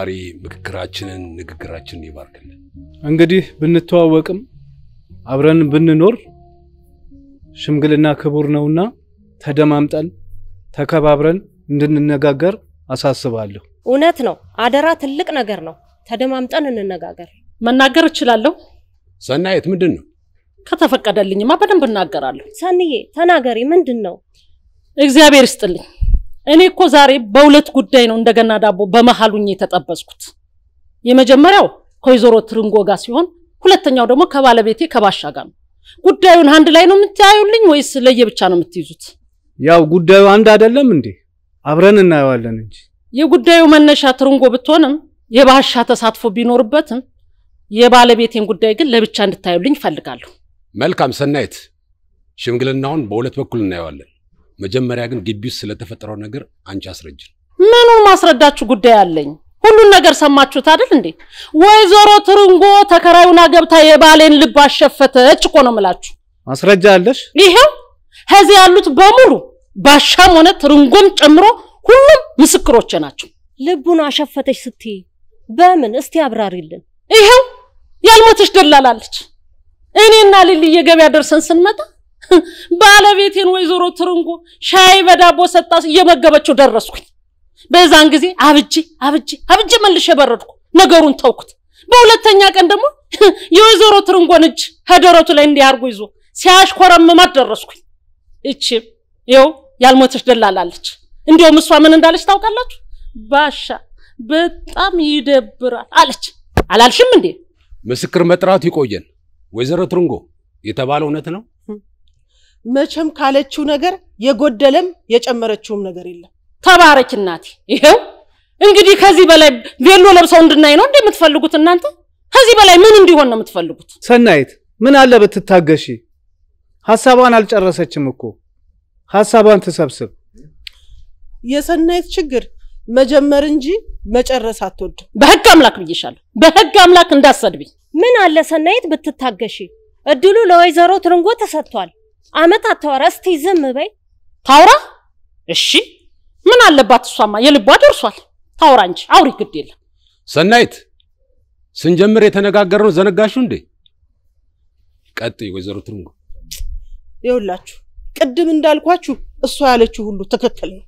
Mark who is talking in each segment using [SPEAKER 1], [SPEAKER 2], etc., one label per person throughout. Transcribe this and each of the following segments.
[SPEAKER 1] ፈጣሪ ምክክራችንን ንግግራችንን ይባርክልን።
[SPEAKER 2] እንግዲህ ብንተዋወቅም አብረን ብንኖር ሽምግልና ክቡር ነውና ተደማምጠን ተከባብረን እንድንነጋገር አሳስባለሁ።
[SPEAKER 3] እውነት ነው። አደራ ትልቅ ነገር ነው። ተደማምጠን እንነጋገር።
[SPEAKER 4] መናገር እችላለሁ።
[SPEAKER 1] ሰናየት ምንድን ነው?
[SPEAKER 4] ከተፈቀደልኝማ በደንብ እናገራለሁ።
[SPEAKER 3] ሰንዬ ተናገሪ። ምንድን ነው?
[SPEAKER 4] እግዚአብሔር ይስጥልኝ። እኔ እኮ ዛሬ በሁለት ጉዳይ ነው እንደገና ዳቦ በመሀሉኝ የተጠበስኩት። የመጀመሪያው ከወይዘሮ ትርንጎ ጋር ሲሆን ሁለተኛው ደግሞ ከባለቤቴ ከባሻ ጋር ነው። ጉዳዩን አንድ ላይ ነው የምታዩልኝ ወይስ ለየብቻ ነው የምትይዙት?
[SPEAKER 2] ያው ጉዳዩ አንድ አይደለም እንዴ? አብረን እናየዋለን እንጂ
[SPEAKER 4] የጉዳዩ መነሻ ትርንጎ ብትሆንም የባሻ ተሳትፎ ቢኖርበትም የባለቤቴን ጉዳይ ግን ለብቻ እንድታዩልኝ እፈልጋለሁ።
[SPEAKER 1] መልካም ሰናየት፣ ሽምግልናውን በሁለት በኩል እናየዋለን። መጀመሪያ ግን ግቢ ውስጥ ስለተፈጠረው ነገር አንቺ አስረጅን።
[SPEAKER 4] ምኑን ማስረዳችሁ ጉዳይ አለኝ? ሁሉን ነገር ሰማችሁት አይደል እንዴ? ወይዘሮ ትርንጎ ተከራዩና ገብታ የባሌን ልብ አሸፈተች እኮ ነው የምላችሁ።
[SPEAKER 2] ማስረጃ አለሽ?
[SPEAKER 4] ይሄው ከዚህ ያሉት በሙሉ ባሻም ሆነ ትርንጎም ጨምሮ ሁሉም ምስክሮቼ ናቸው።
[SPEAKER 3] ልቡን አሸፈተች ስትይ በምን? እስቲ አብራሪልን።
[SPEAKER 4] ይሄው ያልሞተች ደላላለች። እኔና ሊሊ የገበያ ደርሰን ስንመጣ ባለቤቴን ወይዘሮ ትርንጎ ሻይ በዳቦ ሰጣ እየመገበችው ደረስኩኝ። በዛን ጊዜ አብጄ አብጄ አብጄ መልሼ በረድኩ፣ ነገሩን ተውኩት። በሁለተኛ ቀን ደግሞ የወይዘሮ ትርንጎን እጅ ከደረቱ ላይ እንዲህ አድርጎ ይዞ ሲያሽኮረምማት ደረስኩኝ። እቺም ይኸው ያልሞተች ደላላለች። እንዲያውም እሷ ምን እንዳለች ታውቃላችሁ? ባሻ በጣም ይደብራል አለች። አላልሽም እንዴ?
[SPEAKER 1] ምስክር መጥራቱ ይቆየን። ወይዘሮ ትርንጎ የተባለው እውነት ነው?
[SPEAKER 5] መቼም ካለችው ነገር የጎደለም የጨመረችውም ነገር የለም።
[SPEAKER 4] ተባረክ እናቴ። ይሄው እንግዲህ ከዚህ በላይ ቬሎ ለብሰው እንድናይ ነው እንደምትፈልጉት እናንተ? ከዚህ በላይ ምን እንዲሆን ነው የምትፈልጉት?
[SPEAKER 2] ሰናይት ምን አለ ብትታገሺ? ሐሳቧን አልጨረሰችም እኮ ሐሳቧን ትሰብስብ።
[SPEAKER 5] የሰናይት ችግር መጀመር እንጂ መጨረስ አትወድም።
[SPEAKER 4] በህግ አምላክ ብዬሻለሁ። በህግ አምላክ እንዳሰድብኝ።
[SPEAKER 3] ምን አለ ሰናይት ብትታገሺ? እድሉ ለወይዘሮ ትርንጎ ተሰጥቷል። አመት አታወራ። እስቲ ዝም በይ።
[SPEAKER 4] ታውራ? እሺ ምን አለባት? እሷማ የልቧ ደርሷል። ታውራ እንጂ አውሪ፣ ግድ የለም።
[SPEAKER 1] ሰናይት ስንጀምር የተነጋገርነው ዘነጋሹ እንዴ? ቀጥይ ወይዘሮ ትርንጎ።
[SPEAKER 5] ይኸውላችሁ ቅድም እንዳልኳችሁ እሷ ያለችው ሁሉ ትክክል ነው።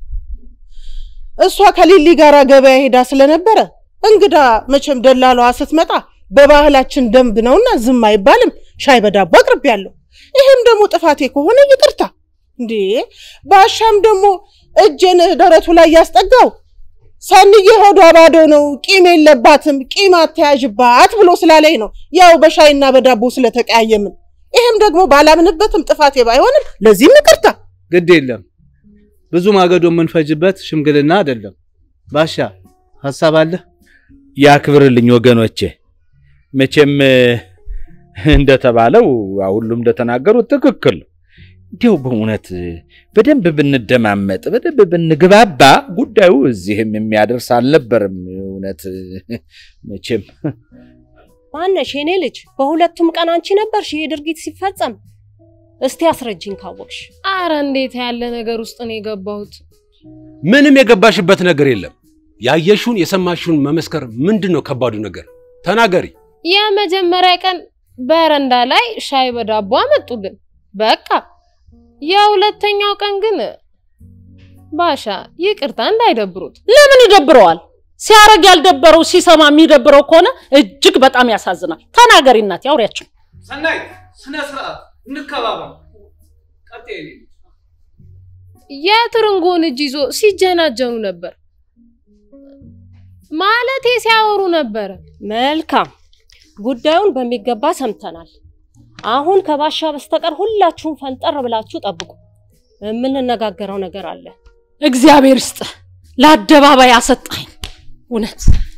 [SPEAKER 5] እሷ ከሊሊ ጋር ገበያ ሄዳ ስለነበረ እንግዳ መቼም ደላላዋ ስትመጣ በባህላችን ደንብ ነውና ዝም አይባልም። ሻይ በዳቦ አቅርቤያለሁ። ይህም ደግሞ ጥፋቴ ከሆነ ይቅርታ። እንዴ ባሻም ደግሞ እጄን ደረቱ ላይ ያስጠጋው ሰንዬ ሆዷ ባዶ ነው፣ ቂም የለባትም፣ ቂም አተያዥባት ብሎ ስላለኝ ነው። ያው በሻይና በዳቦ ስለተቀያየምን። ይህም ደግሞ ባላምንበትም ጥፋቴ ባይሆንም ለዚህም ይቅርታ።
[SPEAKER 2] ግድ የለም ብዙ ማገዶ የምንፈጅበት ሽምግልና አይደለም። ባሻ ሐሳብ አለ?
[SPEAKER 6] ያክብርልኝ ወገኖቼ። መቼም እንደተባለው ሁሉም እንደተናገሩት ትክክል ነው። እንዲያው በእውነት በደንብ ብንደማመጥ በደንብ ብንግባባ ጉዳዩ እዚህም የሚያደርስ አልነበርም። እውነት መቼም
[SPEAKER 3] ማነሽ የኔ ልጅ? በሁለቱም ቀን አንቺ ነበርሽ ይሄ ድርጊት ሲፈጸም። እስቲ አስረጅኝ ካወቅሽ።
[SPEAKER 7] አረ እንዴት ያለ ነገር ውስጥ ነው የገባሁት?
[SPEAKER 1] ምንም የገባሽበት ነገር የለም። ያየሽውን የሰማሽውን መመስከር ምንድን ነው ከባዱ ነገር? ተናገሪ።
[SPEAKER 7] የመጀመሪያ ቀን በረንዳ ላይ ሻይ በዳቦ አመጡልን። በቃ የሁለተኛው ቀን ግን ባሻ ይቅርታ እንዳይደብሩት።
[SPEAKER 4] ለምን ይደብረዋል? ሲያረግ ያልደበረው ሲሰማ የሚደብረው ከሆነ እጅግ በጣም ያሳዝናል። ተናገሪ እናቴ፣ አውሪያቸው።
[SPEAKER 2] ሰናይት ስነ ስርዓት እንከባበር። ቀጥይ የኔ ልጅ።
[SPEAKER 7] የትርንጎን እጅ ይዞ ሲጀናጀኑ ነበር። ማለቴ ሲያወሩ ነበረ።
[SPEAKER 3] መልካም ጉዳዩን በሚገባ ሰምተናል። አሁን ከባሻ በስተቀር ሁላችሁም ፈንጠር ብላችሁ ጠብቁ። የምንነጋገረው ነገር አለ።
[SPEAKER 4] እግዚአብሔር ይስጥ፣ ለአደባባይ አሰጣኝ። እውነት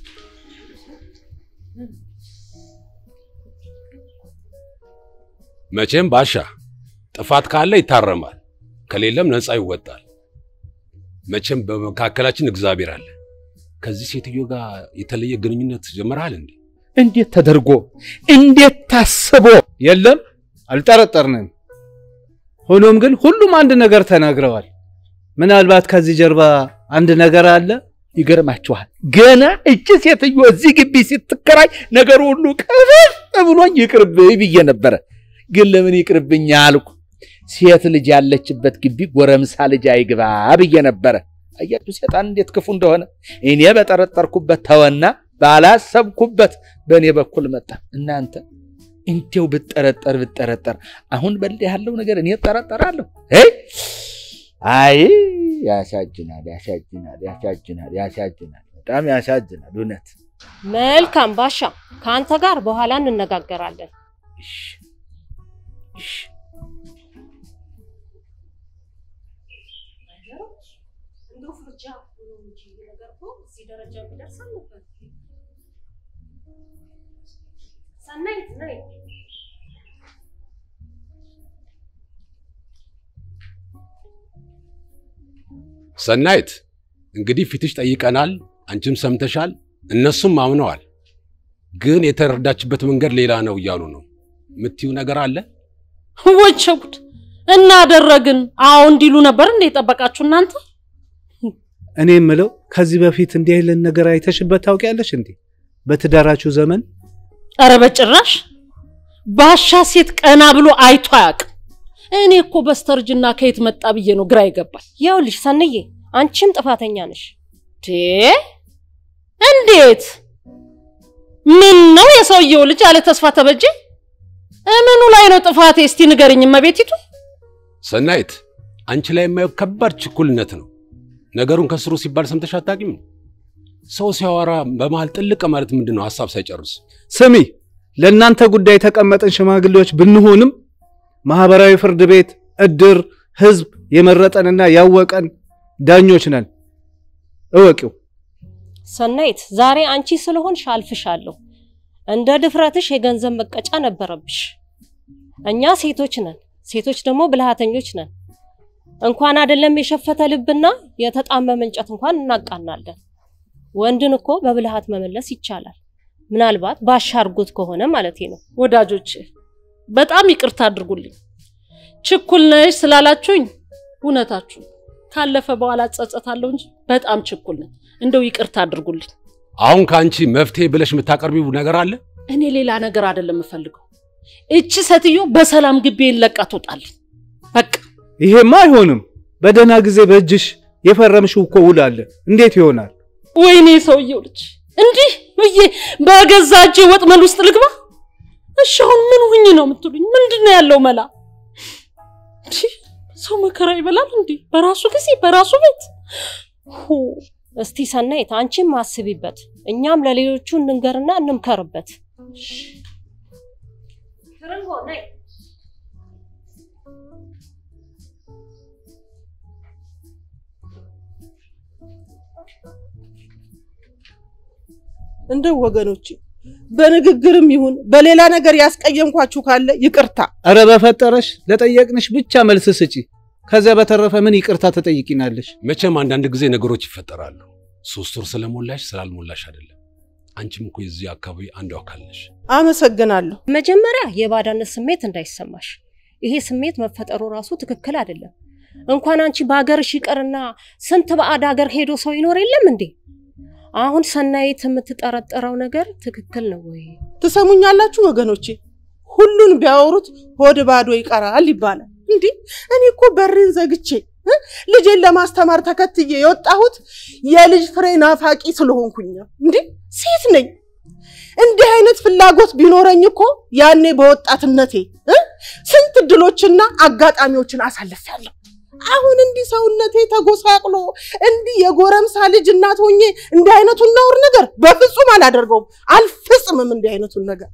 [SPEAKER 1] መቼም ባሻ ጥፋት ካለ ይታረማል፣ ከሌለም ነፃ ይወጣል። መቼም በመካከላችን እግዚአብሔር አለ። ከዚህ ሴትዮ ጋር የተለየ ግንኙነት ጀመረሃል እንዴ?
[SPEAKER 6] እንዴት ተደርጎ እንዴት ታስቦ
[SPEAKER 2] የለም አልጠረጠርንም። ሆኖም ግን ሁሉም አንድ ነገር ተናግረዋል። ምናልባት ከዚህ ጀርባ አንድ ነገር አለ።
[SPEAKER 6] ይገርማችኋል፣ ገና እች ሴትዮ እዚህ ግቢ ስትከራይ ነገሩ ሁሉ ቅብር ብሎኝ ይቅርብኝ ብዬ ነበረ። ግን ለምን ይቅርብኝ አልኩ። ሴት ልጅ ያለችበት ግቢ ጎረምሳ ልጅ አይግባ ብዬ ነበረ። አያችሁ ሴጣን እንዴት ክፉ እንደሆነ። እኔ በጠረጠርኩበት ተወና ባላሰብኩበት በእኔ በኩል መጣ። እናንተ እንዲያው ብጠረጠር ብጠረጠር አሁን በል ያለው ነገር እኔ እጠረጠራለሁ። አይ ያሳዝናል፣ ያሳዝናል፣ ያሳዝናል፣ ያሳዝናል። በጣም ያሳዝናል እውነት።
[SPEAKER 3] መልካም ባሻ፣ ከአንተ ጋር በኋላ እንነጋገራለን።
[SPEAKER 6] እሺ፣ እሺ።
[SPEAKER 1] ሰናይት እንግዲህ ፊትሽ ጠይቀናል፣ አንቺም ሰምተሻል፣ እነሱም አምነዋል። ግን የተረዳችበት መንገድ ሌላ ነው እያሉ ነው። የምትዩ ነገር አለ?
[SPEAKER 4] ወቸ ጉድ! እናደረግን አዎ እንዲሉ ነበር እንደ የጠበቃችሁ እናንተ።
[SPEAKER 2] እኔ የምለው ከዚህ በፊት እንዲህ አይነት ነገር አይተሽበት ታውቂያለሽ እንዴ? በትዳራችሁ ዘመን
[SPEAKER 4] ኧረ በጭራሽ ባሻ ሴት ቀና ብሎ አይቶ አያውቅም። እኔ እኮ በስተርጅና ከየት መጣ ብዬ ነው ግራ ይገባል።
[SPEAKER 3] ይኸውልሽ ሰንዬ፣ አንቺም ጥፋተኛ ነሽ።
[SPEAKER 4] ቴ እንዴት? ምን ነው የሰውየው ልጅ አለ ተስፋ ተበጀ? እምኑ ላይ ነው ጥፋቴ? እስቲ ንገርኝ እመቤቲቱ።
[SPEAKER 1] ሰናይት አንቺ ላይ የማየው ከባድ ችኩልነት ነው። ነገሩን ከስሩ ሲባል ሰምተሽ አታውቂም? ሰው ሲያወራ በመሃል ጥልቅ ማለት ምንድን ነው? ሀሳብ ሳይጨርስ
[SPEAKER 2] ስሚ፣ ለእናንተ ጉዳይ የተቀመጥን ሽማግሌዎች ብንሆንም ማህበራዊ ፍርድ ቤት፣ እድር፣ ህዝብ የመረጠንና ያወቀን ዳኞች ነን። እወቂው።
[SPEAKER 3] ሰናይት ዛሬ አንቺ ስለሆንሽ አልፍሻለሁ። እንደ ድፍረትሽ የገንዘብ መቀጫ ነበረብሽ። እኛ ሴቶች ነን፣ ሴቶች ደግሞ ብልሃተኞች ነን። እንኳን አይደለም የሸፈተ ልብና የተጣመመ እንጨት እንኳን እናቃናለን። ወንድን እኮ በብልሃት መመለስ ይቻላል። ምናልባት ባሻ አድርጎት ከሆነ ማለቴ ነው።
[SPEAKER 4] ወዳጆች በጣም ይቅርታ አድርጉልኝ። ችኩል ነሽ ስላላችሁኝ እውነታችሁ ካለፈ በኋላ ጸጸታለሁ እንጂ በጣም ችኩል ነኝ። እንደው ይቅርታ አድርጉልኝ።
[SPEAKER 1] አሁን ከአንቺ መፍትሄ ብለሽ የምታቀርቢው ነገር አለ?
[SPEAKER 4] እኔ ሌላ ነገር አይደለም የምፈልገው። እቺ ሴትዮ በሰላም ግቤን ለቃ ትወጣልኝ። በቃ
[SPEAKER 2] ይሄማ አይሆንም። በደህና ጊዜ በእጅሽ የፈረምሽው እኮ ውል አለ። እንዴት ይሆናል?
[SPEAKER 4] ወይኔ ሰውየው ልጅ እንዲህ ብዬ በገዛ እጄ ወጥመድ ውስጥ ልግባ? እሺ አሁን ምን ሁኝ ነው የምትሉኝ? ምንድን ነው ያለው መላ? እንዲ ሰው መከራ ይበላል እንዴ? በራሱ ጊዜ በራሱ ቤት ሆ
[SPEAKER 3] እስቲ ሰናይት አንቺም አስቢበት፣ እኛም ለሌሎቹ እንንገርና እንምከርበት።
[SPEAKER 5] እንደው ወገኖቼ በንግግርም ይሁን በሌላ ነገር ያስቀየምኳችሁ ካለ ይቅርታ።
[SPEAKER 2] እረ በፈጠረሽ ለጠየቅንሽ ብቻ መልስ ስጪ። ከዚያ በተረፈ ምን ይቅርታ ትጠይቂናለሽ?
[SPEAKER 1] መቼም አንዳንድ ጊዜ ነገሮች ይፈጠራሉ። ሶስት ወር ስለሞላሽ ስላልሞላሽ አይደለም። አንቺም እኮ የዚህ አካባቢ አንዱ አካል ነሽ።
[SPEAKER 5] አመሰግናለሁ።
[SPEAKER 3] መጀመሪያ የባዳነት ስሜት እንዳይሰማሽ። ይሄ ስሜት መፈጠሩ ራሱ ትክክል አይደለም። እንኳን አንቺ በሀገርሽ ይቅርና ስንት ባዕድ ሀገር ሄዶ ሰው ይኖር የለም እንዴ? አሁን ሰናይት የምትጠረጠረው ነገር ትክክል ነው ወይ?
[SPEAKER 5] ትሰሙኛላችሁ ወገኖቼ? ሁሉን ቢያወሩት ሆድ ባዶ ይቀራል ይባላል። እንዲህ እኔ እኮ በሬን ዘግቼ እ ልጄን ለማስተማር ተከትዬ የወጣሁት የልጅ ፍሬ ናፋቂ ስለሆንኩኝ ነው። እንዲህ ሴት ነኝ። እንዲህ አይነት ፍላጎት ቢኖረኝ እኮ ያኔ በወጣትነቴ እ ስንት እድሎችና አጋጣሚዎችን አሳልፌያለሁ። አሁን እንዲህ ሰውነቴ ተጎሳቅሎ እንዲህ የጎረምሳ ልጅ እናት ሆኜ እንዲህ አይነቱን ነውር ነገር በፍጹም አላደርገውም፣ አልፈጽምም እንዲህ አይነቱን ነገር።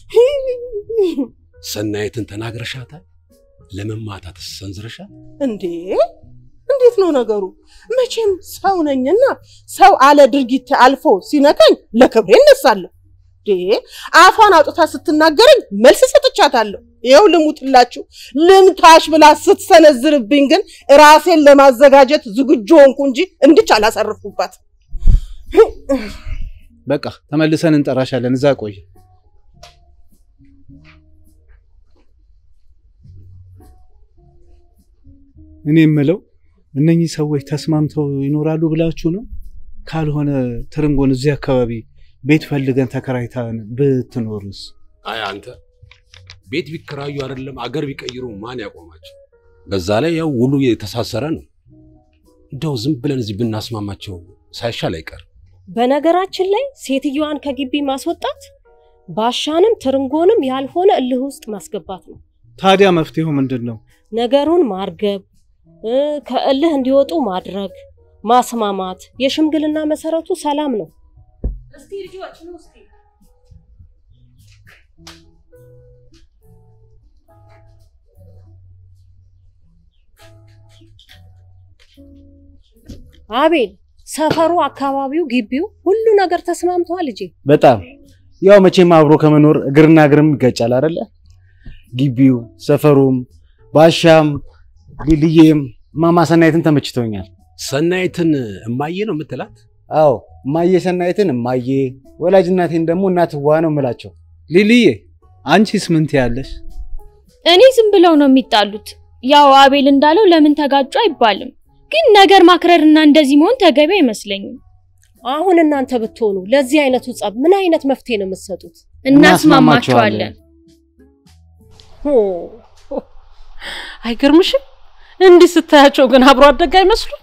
[SPEAKER 1] ሰናይትን ተናግረሻታል? ለመማታት ሰንዝረሻል?
[SPEAKER 5] እንዴ እንዴት ነው ነገሩ? መቼም ሰው ነኝና ሰው አለ ድርጊት አልፎ ሲነካኝ ለክብሬ እነሳለሁ። እንዴ አፏን አውጥታ ስትናገረኝ መልስ ሰጥቻታለሁ። ይኸው ልሙትላችሁ ልምታሽ ብላ ስትሰነዝርብኝ ግን ራሴን ለማዘጋጀት ዝግጁ ሆንኩ እንጂ እንድች አላሰርፉባት።
[SPEAKER 2] በቃ ተመልሰን እንጠራሻለን። እዛ ቆይ። እኔ የምለው እነኚህ ሰዎች ተስማምተው ይኖራሉ ብላችሁ ነው? ካልሆነ ትርንጎን እዚህ አካባቢ ቤት ፈልገን ተከራይተን ብትኖርስ?
[SPEAKER 1] አይ አንተ ቤት ቢከራዩ አይደለም አገር ቢቀይሩ ማን ያቆማቸው? በዛ ላይ ያው ውሉ የተሳሰረ ነው። እንደው ዝም ብለን እዚህ ብናስማማቸው ሳይሻል አይቀር።
[SPEAKER 3] በነገራችን ላይ ሴትዮዋን ከግቢ ማስወጣት ባሻንም ትርንጎንም ያልሆነ እልህ ውስጥ ማስገባት ነው።
[SPEAKER 2] ታዲያ መፍትሄው ምንድን ነው?
[SPEAKER 3] ነገሩን ማርገብ እ፣ ከእልህ እንዲወጡ ማድረግ፣ ማስማማት። የሽምግልና መሰረቱ ሰላም ነው። እስቲ ልጆች ነው እስቲ አቤል፣ ሰፈሩ፣ አካባቢው፣ ግቢው ሁሉ ነገር ተስማምተዋል ልጄ።
[SPEAKER 8] በጣም ያው መቼም አብሮ ከመኖር እግርና እግርም ይጋጫል አይደለ? ግቢው፣ ሰፈሩም፣ ባሻም፣ ሊልዬም እማማ ሰናይትን ተመችቶኛል።
[SPEAKER 1] ሰናይትን እማዬ ነው የምትላት?
[SPEAKER 8] አዎ እማዬ ሰናይትን እማዬ፣ ወላጅ እናቴን ደግሞ እናትዋ ነው የምላቸው።
[SPEAKER 2] ሊልዬ አንቺስ ምን ትያለሽ?
[SPEAKER 9] እኔ ዝም ብለው ነው የሚጣሉት። ያው አቤል እንዳለው ለምን ተጋጩ አይባልም፣ ግን ነገር ማክረርና እንደዚህ መሆን ተገቢ አይመስለኝም።
[SPEAKER 3] አሁን እናንተ ብትሆኑ ለዚህ አይነቱ ጸብ ምን አይነት መፍትሄ ነው የምትሰጡት?
[SPEAKER 9] እናስማማቸዋለን።
[SPEAKER 4] ሆ፣ አይገርምሽም? እንዲህ ስታያቸው ግን አብሮ አደግ አይመስሉም?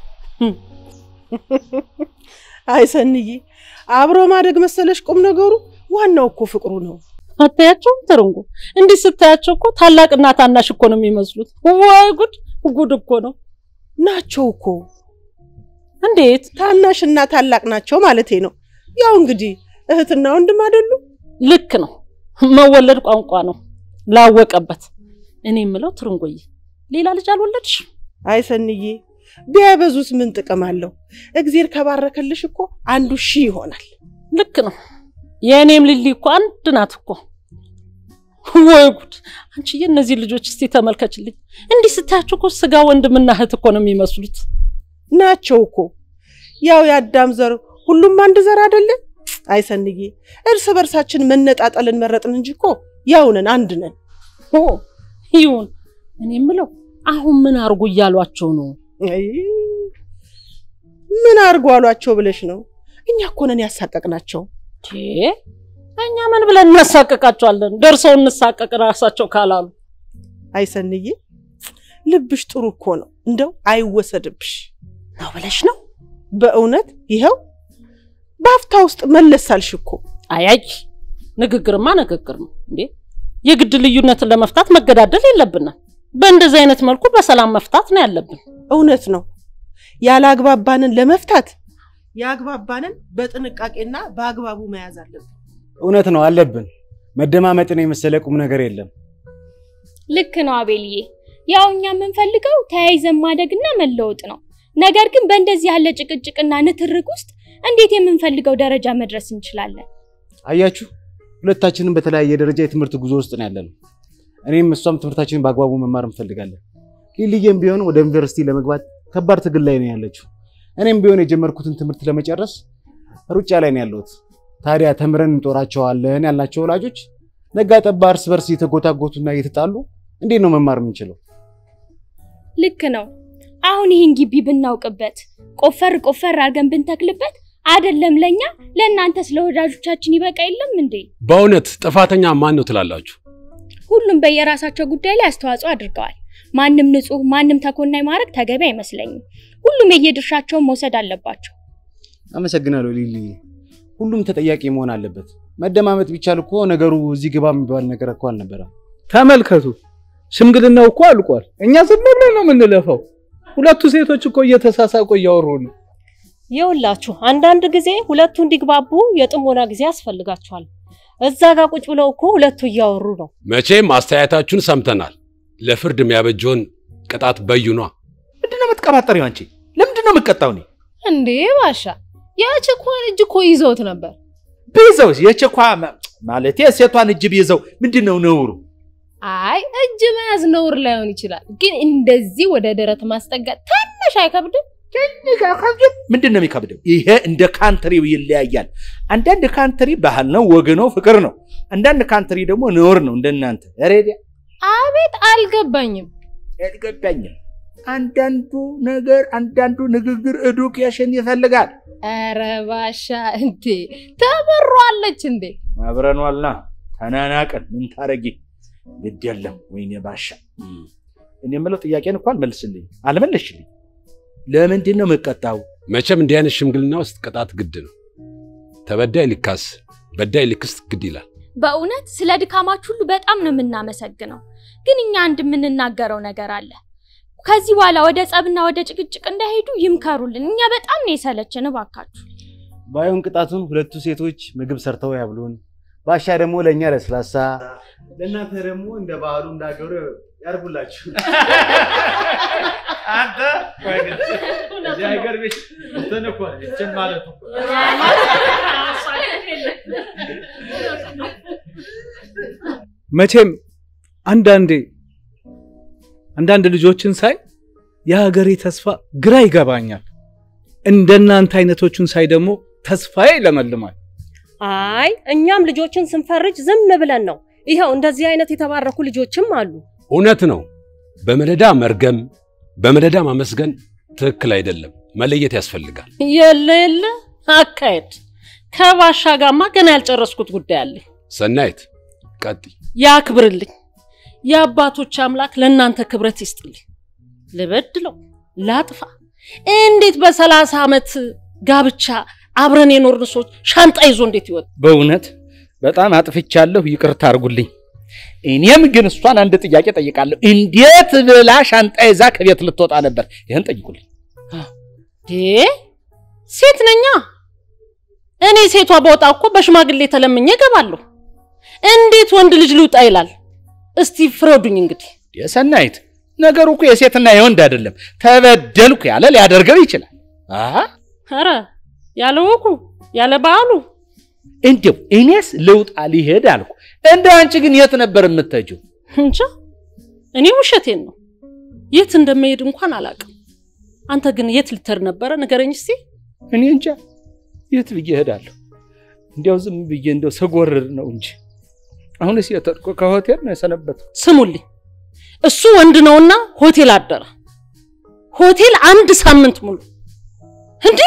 [SPEAKER 5] አይ ሰንዬ፣ አብሮ ማደግ መሰለሽ ቁም ነገሩ። ዋናው እኮ ፍቅሩ ነው።
[SPEAKER 4] አታያቸውም? ትርንጎ እንዲህ ስታያቸው እኮ ታላቅና ታናሽ እኮ ነው የሚመስሉት። ወይ ጉድ! ጉድ እኮ ነው።
[SPEAKER 5] ናቸው እኮ
[SPEAKER 4] እንዴት?
[SPEAKER 5] ታናሽና ታላቅ ናቸው ማለቴ ነው። ያው እንግዲህ እህትና ወንድም አይደሉ?
[SPEAKER 4] ልክ ነው። መወለድ ቋንቋ ነው ላወቀበት። እኔ የምለው ትርንጎዬ ሌላ ልጅ አልወለድሽ?
[SPEAKER 5] አይ ሰንዬ፣ ቢያበዙት ምን ጥቅም አለው? እግዜር ከባረከልሽ እኮ አንዱ ሺህ ይሆናል።
[SPEAKER 4] ልክ ነው። የእኔም ልሊ እኮ አንድ ናት እኮ። ወይ ጉድ! አንቺዬ እነዚህ ልጆች እስቲ ተመልከችልኝ። እንዲህ ስታያቸው እኮ ስጋ ወንድምና እህት እኮ ነው የሚመስሉት።
[SPEAKER 5] ናቸው እኮ ያው የአዳም ዘር ሁሉም አንድ ዘር አይደለ? አይ ሰንዬ፣ እርስ በርሳችን መነጣጠልን መረጥን እንጂ እኮ ያው ነን፣ አንድ ነን።
[SPEAKER 4] ኦ ይሁን። እኔ የምለው አሁን ምን አርጉ እያሏቸው ነው?
[SPEAKER 5] አይ ምን አርጉ አሏቸው ብለሽ ነው? እኛ እኮ ነን ያሳቀቅናቸው።
[SPEAKER 4] ቴ እኛ ምን ብለን እናሳቀቃቸዋለን? ደርሰው እንሳቀቅ ራሳቸው ካላሉ።
[SPEAKER 5] አይ ሰንዬ፣ ልብሽ ጥሩ እኮ ነው፣ እንደው አይወሰድብሽ
[SPEAKER 4] ነው ብለሽ ነው?
[SPEAKER 5] በእውነት ይኸው በአፍታ ውስጥ መለሳልሽ እኮ።
[SPEAKER 4] አያይ ንግግርማ ንግግር ነው እንዴ! የግድ ልዩነትን ለመፍታት መገዳደል የለብንም። በእንደዚህ አይነት መልኩ በሰላም መፍታት ነው ያለብን።
[SPEAKER 5] እውነት ነው። ያላግባባንን ለመፍታት ያግባባንን በጥንቃቄና በአግባቡ መያዝ አለብን።
[SPEAKER 8] እውነት ነው አለብን። መደማመጥን የመሰለ ቁም ነገር የለም።
[SPEAKER 9] ልክ ነው አቤልዬ። ያው እኛ የምንፈልገው ተያይዘን ማደግና መለወጥ ነው። ነገር ግን በእንደዚህ ያለ ጭቅጭቅና ንትርክ ውስጥ እንዴት የምንፈልገው ደረጃ መድረስ እንችላለን?
[SPEAKER 8] አያችሁ፣ ሁለታችንም በተለያየ ደረጃ የትምህርት ጉዞ ውስጥ ነው ያለነው። እኔም እሷም ትምህርታችንን በአግባቡ መማር እንፈልጋለን። ሊልዬም ቢሆን ወደ ዩኒቨርሲቲ ለመግባት ከባድ ትግል ላይ ነው ያለችው። እኔም ቢሆን የጀመርኩትን ትምህርት ለመጨረስ ሩጫ ላይ ነው ያለሁት። ታዲያ ተምረን እንጦራቸዋለን ያልናቸው ወላጆች ነጋ ጠባ እርስ በርስ እየተጎታጎቱና እየተጣሉ እንዴት ነው መማር የምንችለው?
[SPEAKER 9] ልክ ነው። አሁን ይህን ግቢ ብናውቅበት ቆፈር ቆፈር አድርገን ብንተክልበት አይደለም ለኛ ለእናንተ ስለ ወዳጆቻችን ይበቃ የለም እንዴ?
[SPEAKER 1] በእውነት ጥፋተኛ ማን ነው ትላላችሁ?
[SPEAKER 9] ሁሉም በየራሳቸው ጉዳይ ላይ አስተዋጽኦ አድርገዋል። ማንም ንጹህ፣ ማንም ተኮናይ ማድረግ ተገቢ አይመስለኝም። ሁሉም የየድርሻቸውን መውሰድ አለባቸው።
[SPEAKER 8] አመሰግናለሁ ሊሊ። ሁሉም ተጠያቂ መሆን አለበት። መደማመጥ ቢቻል እኮ ነገሩ እዚህ ግባ የሚባል ነገር እኮ አልነበረም።
[SPEAKER 2] ተመልከቱ፣ ሽምግልናው እኮ አልቋል። እኛ ዝም ብለን ነው የምንለፈው። ሁለቱ ሴቶች እኮ እየተሳሳቁ እያወሩ ነው።
[SPEAKER 3] ይኸውላችሁ አንዳንድ ጊዜ ሁለቱ እንዲግባቡ የጥሞና ጊዜ ያስፈልጋቸዋል። እዛ ጋር ቁጭ ብለው እኮ ሁለቱ እያወሩ ነው።
[SPEAKER 1] መቼም አስተያየታችሁን ሰምተናል። ለፍርድ የሚያበጀውን ቅጣት በይኗ።
[SPEAKER 6] ምንድነው የምትቀባጠሪው አንቺ? ለምንድን ነው የምትቀጣው? እኔ
[SPEAKER 7] እንዴ ባሻ የችኳን እጅ እኮ ይዘውት ነበር።
[SPEAKER 6] ቢይዘው የቸኳ ማለት ሴቷን እጅ ቢይዘው ምንድን ነው ነውሩ?
[SPEAKER 7] አይ እጅ መያዝ ነውር ላይሆን ይችላል፣ ግን እንደዚህ ወደ ደረት ማስጠጋት ትንሽ አይከብድም?
[SPEAKER 6] ምንድን ነው የሚከብደው? ይሄ እንደ ካንትሪው ይለያያል። አንዳንድ ካንትሪ ባህል ነው፣ ወግ ነው፣ ፍቅር ነው። አንዳንድ ካንትሪ ደግሞ ነውር ነው። እንደናንተ ሬዲያ
[SPEAKER 7] አቤት አልገባኝም።
[SPEAKER 6] አልገባኝም። አንዳንዱ ነገር አንዳንዱ ንግግር ኤዱኬሽን ይፈልጋል።
[SPEAKER 7] ኧረ ባሻ እንዴ ተመሯለች እንዴ?
[SPEAKER 6] አብረን ዋልና ተናናቅን። ምን ታረጊ? ግድ የለም ወይኔ ባሻ። እኔ የምለው ጥያቄን እኮ አልመልስልኝ አልመለስሽልኝ። ለምንድን ነው የምቀጣው?
[SPEAKER 1] መቼም እንዲህ አይነት ሽምግልና ውስጥ ቅጣት ግድ ነው። ተበዳይ ሊካስ፣ በዳይ ሊክስ ግድ ይላል።
[SPEAKER 9] በእውነት ስለ ድካማችሁ ሁሉ በጣም ነው የምናመሰግነው። ግን እኛ አንድ የምንናገረው ነገር አለ። ከዚህ በኋላ ወደ ጸብና ወደ ጭቅጭቅ እንዳይሄዱ ይምከሩልን። እኛ በጣም ነው የሰለችን። እባካችሁ
[SPEAKER 8] ባይሆን ቅጣቱን ሁለቱ ሴቶች ምግብ ሰርተው ያብሉን፣ ባሻ ደግሞ ለእኛ ለስላሳ፣ ለእናንተ ደግሞ እንደ ባህሉ እንዳገሩ ያርጉላችሁ።
[SPEAKER 6] አንተ እዚህ ሀገር ቤት እንትን እኮ ይችን ማለት እኮ
[SPEAKER 2] መቼም አንዳንዴ አንዳንድ ልጆችን ሳይ የሀገሬ ተስፋ ግራ ይገባኛል። እንደናንተ አይነቶቹን ሳይ ደግሞ ተስፋዬ ይለመልማል።
[SPEAKER 3] አይ እኛም ልጆችን ስንፈርጅ ዝም ብለን ነው። ይኸው እንደዚህ አይነት የተባረኩ ልጆችም አሉ።
[SPEAKER 1] እውነት ነው። በመደዳ መርገም፣ በመደዳ ማመስገን ትክክል አይደለም። መለየት ያስፈልጋል።
[SPEAKER 4] የለ የለ አካሄድ ከባሻ ጋማ ገና ያልጨረስኩት ጉዳይ አለኝ።
[SPEAKER 1] ሰናይት ቀጥይ።
[SPEAKER 4] ያክብርልኝ። የአባቶች አምላክ ለእናንተ ክብረት ይስጥልኝ። ልበድለው ላጥፋ፣ እንዴት በሰላሳ ዓመት ጋብቻ አብረን የኖርን ሰዎች ሻንጣ ይዞ እንዴት ይወጣ?
[SPEAKER 6] በእውነት በጣም አጥፍቻለሁ፣ ይቅርታ አድርጉልኝ። እኔም ግን እሷን አንድ ጥያቄ ጠይቃለሁ። እንዴት ብላ ሻንጣ ይዛ ከቤት ልትወጣ ነበር? ይህን ጠይቁልኝ።
[SPEAKER 4] ዴ ሴት ነኛ። እኔ ሴቷ በወጣ እኮ በሽማግሌ ተለምኜ እገባለሁ። እንዴት ወንድ ልጅ ልውጣ ይላል? እስቲ ፍረዱኝ እንግዲህ።
[SPEAKER 6] የሰናይት ነገሩ እኮ የሴትና የወንድ አይደለም። ተበደልኩ ያለ ሊያደርገው ይችላል። አሃ
[SPEAKER 4] ኧረ ያለ ወጉ ያለ በዓሉ
[SPEAKER 6] እንዲያው እኔስ ልውጣ ሊሄድ አልኩ። እንደ አንቺ ግን የት ነበር የምትሄጂው?
[SPEAKER 4] እንጃ እኔ ውሸቴን ነው። የት እንደመሄድ እንኳን አላውቅም። አንተ ግን የት ልትሄድ ነበረ? ንገረኝ እስቲ።
[SPEAKER 6] እኔ እንጃ የት ብዬ እሄዳለሁ? እንዲያው ዝም ብዬ እንዲያው ስጎርር ነው እንጂ አሁንስ የተድቆ ከሆቴል ነው የሰነበተው።
[SPEAKER 4] ስሙልኝ፣ እሱ ወንድ ነውና ሆቴል አደረ። ሆቴል አንድ ሳምንት ሙሉ እንዴ!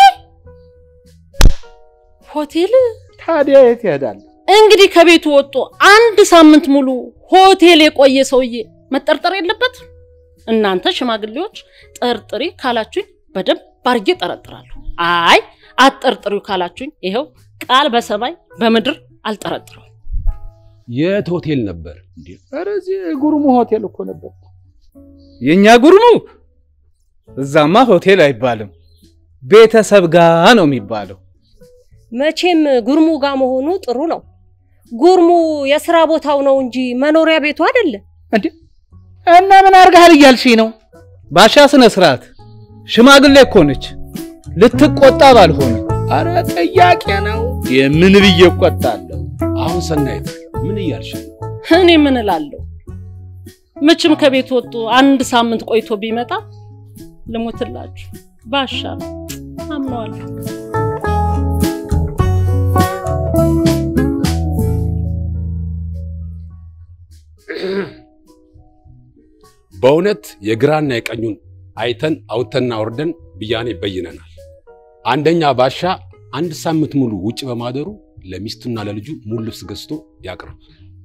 [SPEAKER 4] ሆቴል
[SPEAKER 6] ታዲያ የት ይሄዳል?
[SPEAKER 4] እንግዲህ ከቤቱ ወጥቶ አንድ ሳምንት ሙሉ ሆቴል የቆየ ሰውዬ መጠርጠር የለበትም። እናንተ ሽማግሌዎች ጠርጥሪ ካላችሁኝ በደንብ አድርጌ ጠረጥራለሁ። አይ አትጠርጥሪው ካላችሁኝ ይኸው ቃል በሰማይ በምድር አልጠረጥረው።
[SPEAKER 1] የት ሆቴል ነበር?
[SPEAKER 6] እንዴ ኧረ እዚህ ጉርሙ ሆቴል እኮ ነበር።
[SPEAKER 2] የእኛ ጉርሙ እዛማ ሆቴል አይባልም፣ ቤተሰብ ጋ ነው የሚባለው።
[SPEAKER 3] መቼም ጉርሙ ጋር መሆኑ ጥሩ ነው። ጉርሙ የስራ ቦታው ነው እንጂ መኖሪያ ቤቱ አይደለም።
[SPEAKER 6] እንዴ እና ምን አድርገሃል እያልሽኝ ነው?
[SPEAKER 2] ባሻ ስነ ስርዓት ሽማግሌ እኮ ነች፣ ልትቆጣ ባልሆነ
[SPEAKER 6] አረ ጥያቄ ነው። የምን ብዬ እቆጣለሁ?
[SPEAKER 1] አሁን ሰናይት ምን እያልሽ ነው?
[SPEAKER 4] እኔ ምን እላለሁ? መቼም ከቤት ወጡ አንድ ሳምንት ቆይቶ ቢመጣ ልሞትላችሁ ባሻ ነው አምነዋለሁ።
[SPEAKER 1] በእውነት የግራና የቀኙን አይተን አውጥተንና አውርደን ብያኔ በይነናል። አንደኛ ባሻ አንድ ሳምንት ሙሉ ውጭ በማደሩ ለሚስቱና ለልጁ ሙሉ ልብስ ገዝቶ ያቅርብ።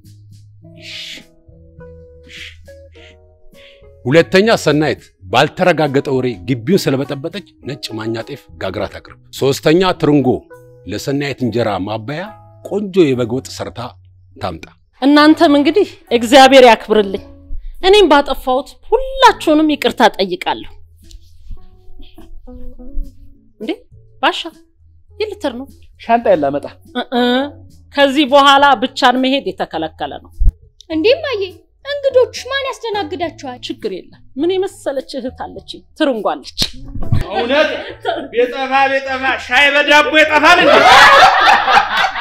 [SPEAKER 1] ሁለተኛ ሰናይት ባልተረጋገጠ ወሬ ግቢውን ስለበጠበጠች ነጭ ማኛ ጤፍ ጋግራ ታቅርብ። ሶስተኛ ትርንጎ ለሰናይት እንጀራ ማባያ ቆንጆ የበግ ወጥ ሰርታ ታምጣ።
[SPEAKER 4] እናንተም እንግዲህ እግዚአብሔር ያክብርልኝ። እኔም ባጠፋሁት ሁላችሁንም ይቅርታ ጠይቃለሁ። እንዴ ባሻ ይልትር ነው
[SPEAKER 6] ሻንጣ የላመጣ
[SPEAKER 4] እ ከዚህ በኋላ ብቻን መሄድ የተከለከለ ነው።
[SPEAKER 9] እንዴ እማዬ፣ እንግዶቹ ማን ያስተናግዳቸዋል?
[SPEAKER 4] ችግር የለም። ምን የመሰለች እህት አለች፣ ትርንጓለች።
[SPEAKER 6] እውነት ቤጠፋ ቤጠፋ ሻይ በዳቦ ይጠፋል እንዴ?